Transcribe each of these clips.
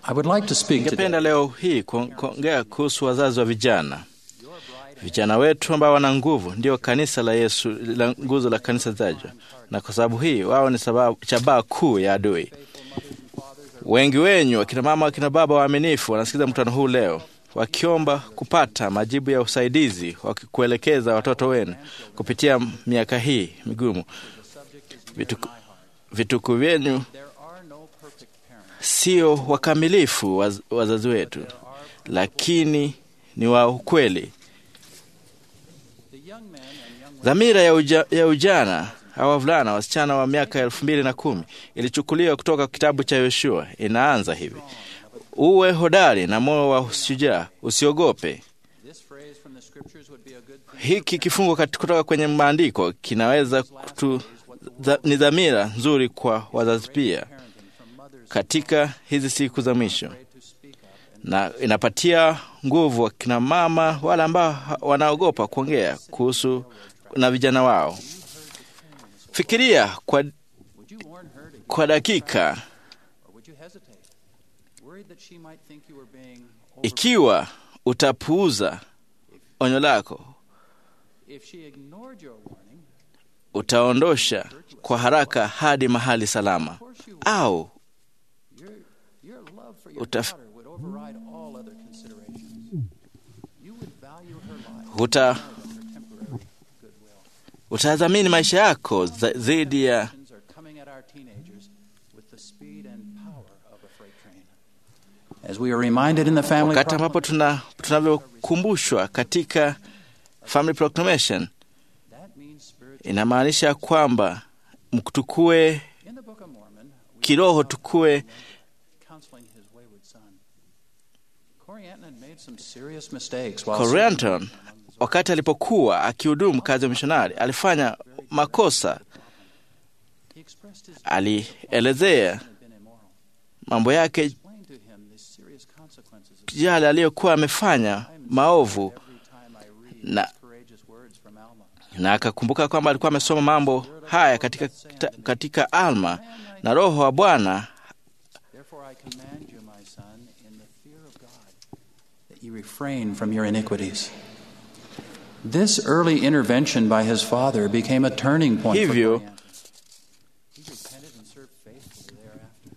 I would like to speak today Ningependa leo hii kuon- kuongea kuhusu wazazi wa vijana. Vijana wetu ambao wana nguvu ndio kanisa la Yesu, la nguzo la kanisa tajwa, na kwa sababu hii wao ni sababu shabaha kuu ya adui. Wengi wenyu akina mama, akina baba waaminifu wanasikiza mkutano huu leo wakiomba kupata majibu ya usaidizi wa kuelekeza watoto wenu kupitia miaka hii migumu. Vituku, vituku vyenu sio wakamilifu waz, wazazi wetu, lakini ni wa ukweli. Dhamira ya, uja, ya ujana au wavulana wasichana wa miaka elfu mbili na kumi ilichukuliwa kutoka kitabu cha Yoshua. Inaanza hivi: uwe hodari na moyo wa shujaa, usiogope. Hiki kifungo kati- kutoka kwenye maandiko kinaweza kutu, dha, ni dhamira nzuri kwa wazazi pia katika hizi siku za mwisho, na inapatia nguvu wakina mama wale ambao ha- wanaogopa kuongea kuhusu na vijana wao. Fikiria kwa, kwa dakika ikiwa utapuuza onyo lako, utaondosha kwa haraka hadi mahali salama, au utaf, uta, utadhamini maisha yako za- zaidi ya as we are reminded in the family wakati ambapo tuna tunavyokumbushwa katika Family Proclamation, inamaanisha kwamba tukue kiroho, tukue counseling his wayward son. Corey Anton had made some serious mistakes while Corianton wakati alipokuwa akihudumu kazi ya mishonari alifanya makosa. he expressed his Alielezea mambo yake explained to him the serious consequences of yale aliyokuwa amefanya maovu, every time I read na, courageous words from Alma. na akakumbuka kwamba alikuwa amesoma mambo haya katika, katika Alma na Roho wa Bwana Therefore I command you, my son, in the fear of God, that you refrain from your iniquities. This early intervention by his father became a turning point for Hivyo- Corey Anton. He repented and served faithfully thereafter.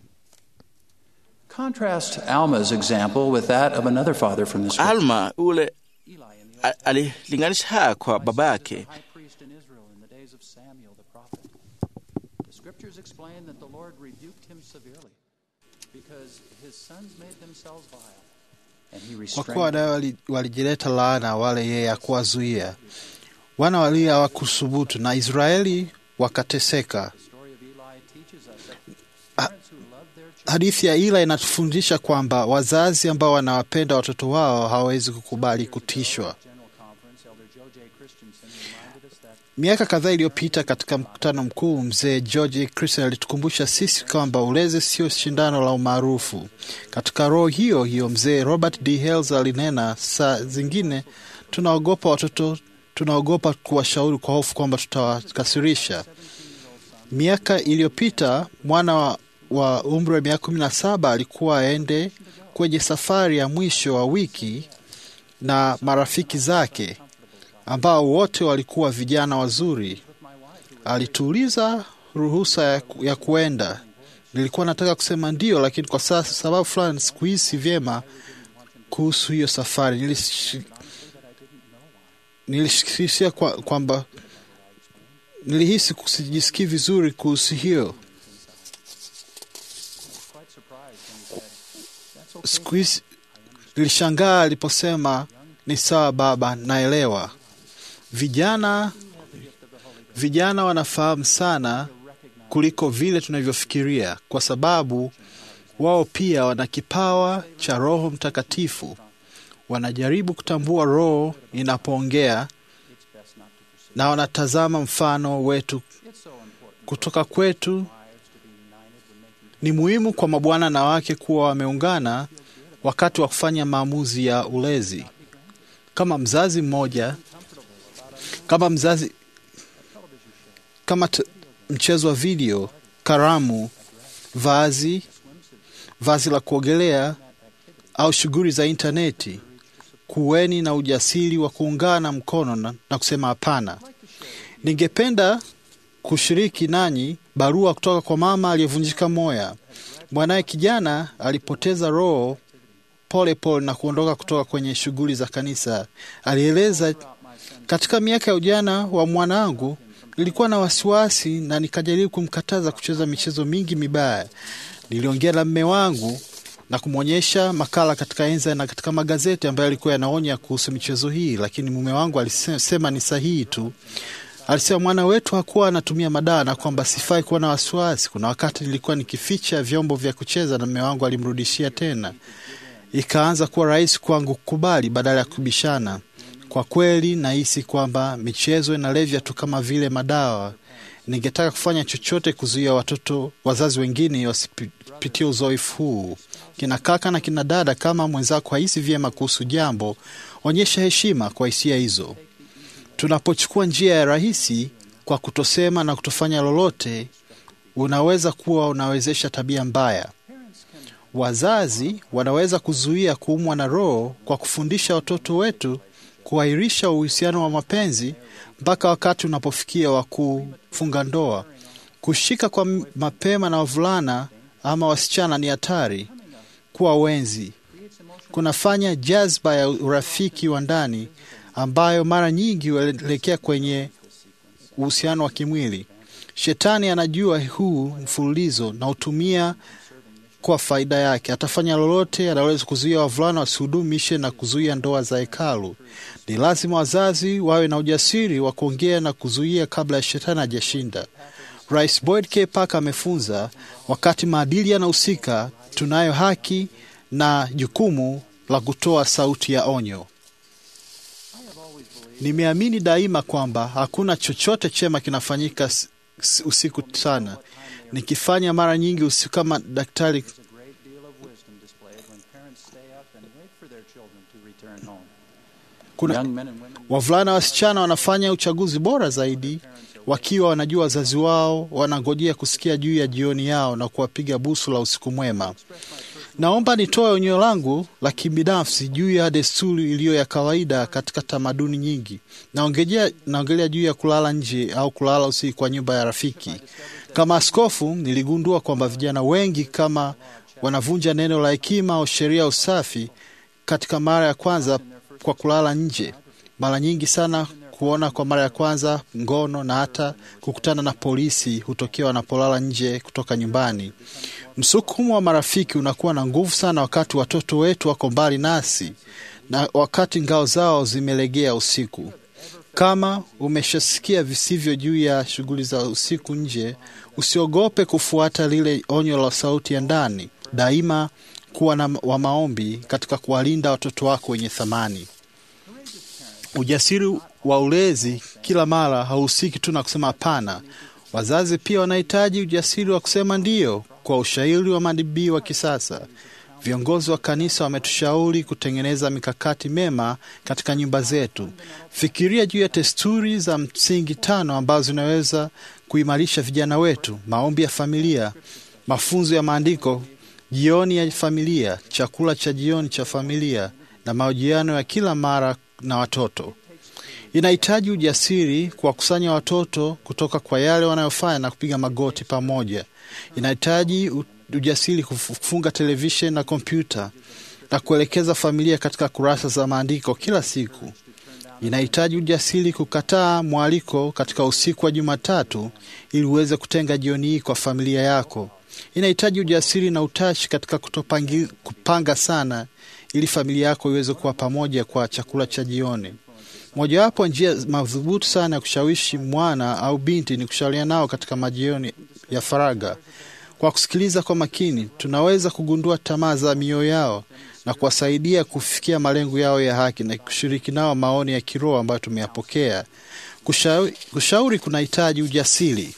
Contrast Alma's example with that of another father from the scripture. Alma ule Eli in the a- alilinganisha haya kwa baba yake. high priest in Israel in the days of Samuel the prophet. The scriptures explain that the Lord rebuked him severely because his sons made themselves vile, and he kwa restrained kuwa wanawe wali- walijileta laana wale yeye hakuwazuia wana walio hawakusubutu na Israeli wakateseka. The story of Eli teaches us that Ah, parents who love their children Hadithi ya Ila inatufundisha kwamba wazazi ambao wanawapenda watoto wao hawawezi kukubali kutishwa. General Conference, Elder Joe J. Christensen reminded us that Miaka kadhaa iliyopita katika mkutano mkuu, mzee George Christian alitukumbusha sisi kwamba ulezi sio shindano la umaarufu. Katika roho hiyo hiyo, mzee Robert D. Hales alinena, saa zingine tunaogopa watoto, tunaogopa kuwashauri kwa hofu kwamba tutawakasirisha. Miaka iliyopita mwana wa, wa umri wa miaka kumi na saba alikuwa aende kwenye safari ya mwisho wa wiki na marafiki zake ambao wote walikuwa vijana wazuri. Alituuliza ruhusa ya, ku- ya kuenda. Nilikuwa nataka kusema ndio, lakini kwa sasa sababu fulani sikuhisi vyema kuhusu hiyo safari. Nilish- Nilishikisia kwa- kwamba nilihisi kusijisikii vizuri kuhusu hiyo. Siku hizi nilishangaa aliposema ni sawa baba, naelewa. Vijana vijana wanafahamu sana kuliko vile tunavyofikiria, kwa sababu wao pia wana kipawa cha Roho Mtakatifu. Wanajaribu kutambua Roho inapoongea na wanatazama mfano wetu kutoka kwetu. Ni muhimu kwa mabwana na wake kuwa wameungana wakati wa kufanya maamuzi ya ulezi. Kama mzazi mmoja, kama mzazi, kama t- mchezo wa video, karamu, vazi, vazi la kuogelea au shughuli za intaneti, kuweni na ujasiri wa kuungana mkono na, na kusema hapana. Ningependa kushiriki nanyi barua kutoka kwa mama aliyevunjika moya. Mwanaye kijana alipoteza roho pole pole na kuondoka kutoka kwenye shughuli za kanisa. Alieleza, katika miaka ya ujana wa mwanangu nilikuwa na wasiwasi na nikajaribu kumkataza kucheza michezo mingi mibaya. Niliongea na mme wangu na kumwonyesha makala katika enza na katika magazeti ambayo yalikuwa yanaonya kuhusu michezo hii, lakini mume wangu alisema ni sahihi tu. Alisema mwana wetu hakuwa anatumia madawa na kwamba sifai kuwa na wasiwasi. Kuna wakati nilikuwa nikificha vyombo vya kucheza na mume wangu alimrudishia tena. Ikaanza kuwa rahisi kwangu kukubali badala ya kubishana. Kwa kweli nahisi kwamba michezo inalevya tu kama vile madawa. Ningetaka kufanya chochote kuzuia watoto wazazi wengine wasipitie uzoefu huu. Kina kaka na kina dada, kama mwenzako hahisi vyema kuhusu jambo, onyesha heshima kwa hisia hizo. Tunapochukua njia ya rahisi kwa kutosema na kutofanya lolote, unaweza kuwa unawezesha tabia mbaya. Wazazi wanaweza kuzuia kuumwa na roho kwa kufundisha watoto wetu kuahirisha uhusiano wa mapenzi mpaka wakati unapofikia wa kufunga ndoa. Kushika kwa mapema na wavulana ama wasichana ni hatari. Kuwa wenzi kunafanya jazba ya urafiki wa ndani ambayo mara nyingi huelekea kwenye uhusiano wa kimwili. Shetani anajua huu mfululizo na hutumia kwa faida yake. Atafanya lolote anaweza kuzuia wavulana wasihudumishe na kuzuia ndoa za hekalu. Ni lazima wazazi wawe na ujasiri wa kuongea na kuzuia kabla ya shetani hajashinda. Rais Boyd K. Parker amefunza, wakati maadili yanahusika, tunayo haki na jukumu la kutoa sauti ya onyo. Nimeamini daima kwamba hakuna chochote chema kinafanyika usiku sana. Nikifanya mara nyingi usiku kama daktari kuna wavulana wasichana wanafanya uchaguzi bora zaidi wakiwa wanajua wazazi wao wanangojea kusikia juu ya jioni yao na kuwapiga busu la usiku mwema. Naomba nitoe onyo langu la kibinafsi juu ya desturi iliyo ya kawaida katika tamaduni nyingi. Naongelea naongelea juu ya kulala nje au kulala usiku kwa nyumba ya rafiki. Kama askofu, niligundua kwamba vijana wengi kama wanavunja neno la hekima au sheria ya usafi katika mara ya kwanza kwa kulala nje. Mara nyingi sana kuona kwa mara ya kwanza ngono na hata kukutana na polisi hutokea wanapolala nje kutoka nyumbani. Msukumo wa marafiki unakuwa na nguvu sana wakati watoto wetu wako mbali nasi na wakati ngao zao zimelegea usiku. Kama umeshasikia visivyo juu ya shughuli za usiku nje, usiogope kufuata lile onyo la sauti ya ndani. Daima kuwa na wa maombi katika kuwalinda watoto wako wenye thamani. Ujasiri wa ulezi kila mara hauhusiki tu na kusema hapana. Wazazi pia wanahitaji ujasiri wa kusema ndiyo kwa ushauri wa madibii wa kisasa. Viongozi wa kanisa wametushauri kutengeneza mikakati mema katika nyumba zetu. Fikiria juu ya desturi za msingi tano ambazo zinaweza kuimarisha vijana wetu: maombi ya familia, mafunzo ya maandiko, jioni ya familia, chakula cha jioni cha familia na mahojiano ya kila mara na watoto. Inahitaji ujasiri kuwakusanya watoto kutoka kwa yale wanayofanya na kupiga magoti pamoja. Inahitaji ujasiri kufunga televisheni na kompyuta na kuelekeza familia katika kurasa za maandiko kila siku. Inahitaji ujasiri kukataa mwaliko katika usiku wa Jumatatu ili uweze kutenga jioni hii kwa familia yako. Inahitaji ujasiri na utashi katika kutopangi, kupanga sana ili familia yako iweze kuwa pamoja kwa chakula cha jioni. Mojawapo njia madhubuti sana ya kushawishi mwana au binti ni kushauriana nao katika majioni ya faragha. Kwa kusikiliza kwa makini, tunaweza kugundua tamaa za mioyo yao na kuwasaidia kufikia malengo yao ya haki na kushiriki nao maoni ya kiroho ambayo tumeyapokea. Kushauri, kushauri kunahitaji ujasiri.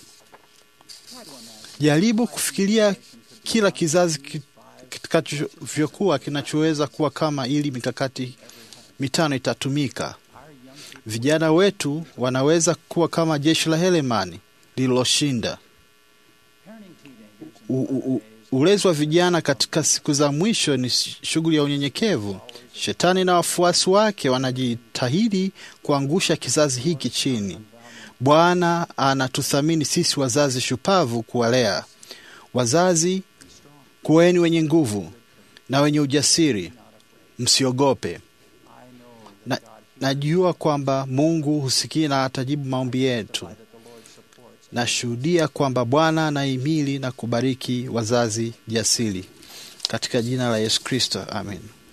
Jaribu kufikiria kila kizazi kitakavyokuwa kinachoweza kuwa kama, ili mikakati mitano itatumika. Vijana wetu wanaweza kuwa kama jeshi la Helemani lililoshinda. Ulezi wa vijana katika siku za mwisho ni shughuli ya unyenyekevu. Shetani na wafuasi wake wanajitahidi kuangusha kizazi hiki chini. Bwana anatuthamini sisi wazazi shupavu kuwalea. Wazazi, kuweni wenye nguvu na wenye ujasiri, msiogope. Na, najua kwamba Mungu husikia na atajibu maombi yetu. Nashuhudia kwamba Bwana anahimili na kubariki wazazi jasiri, katika jina la Yesu Kristo, amen.